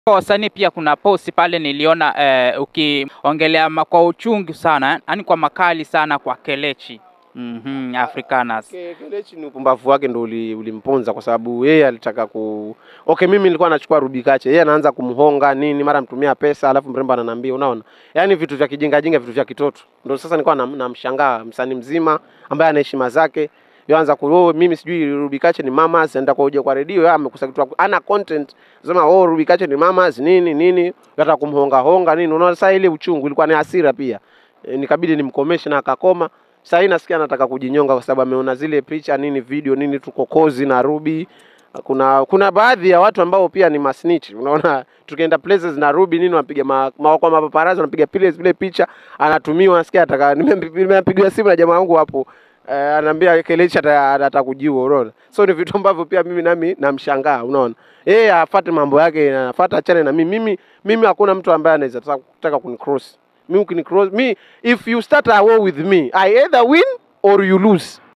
Kwa wasanii pia kuna posti pale niliona eh, ukiongelea ma- kwa uchungu sana, yani kwa makali sana kwa Kelechi mm Africanus. Ke- Kelechi ni upumbavu wake ndo uli- ulimponza kwa sababu yeye alitaka ku okay, mimi nilikuwa nachukua Rubikache, yeye anaanza kumhonga nini, mara mtumia pesa, alafu mrembo ananiambia, unaona, yaani vitu vya kijinga jinga, vitu vya kitoto. Ndo sasa nilikuwa nam- namshangaa msanii mzima ambaye ana heshima zake yoanza ku oh, mimi sijui Rubikache ni mamas, enda kwa uje kwa redio, yeye amekosa kitu, ana content sema oh, Rubikache ni mamas nini nini, hata kumhonga honga nini, unaona. Sasa ile uchungu ilikuwa ni hasira pia, e, nikabidi nimkomeshe na akakoma. Sasa hii nasikia anataka kujinyonga kwa sababu ameona zile picha nini video nini tuko kozi na Ruby. Kuna kuna baadhi ya watu ambao pia ni masnitch. Unaona tukienda places na Ruby nini wanapiga ma, ma, kwa mapaparazi wanapiga pile zile picha anatumiwa nasikia ataka nimepigiwa simu na jamaa wangu hapo eh, anaambia Kelechi ata- atakujiua unaona. So ni vitu ambavyo pia mimi nami namshangaa unaona. Yeye afuate mambo yake anafuata achane na mimi. Mimi mimi hakuna mtu ambaye anaweza taka- kutaka kunicross. Mimi ukinicross me if you start a war with me I either win or you lose.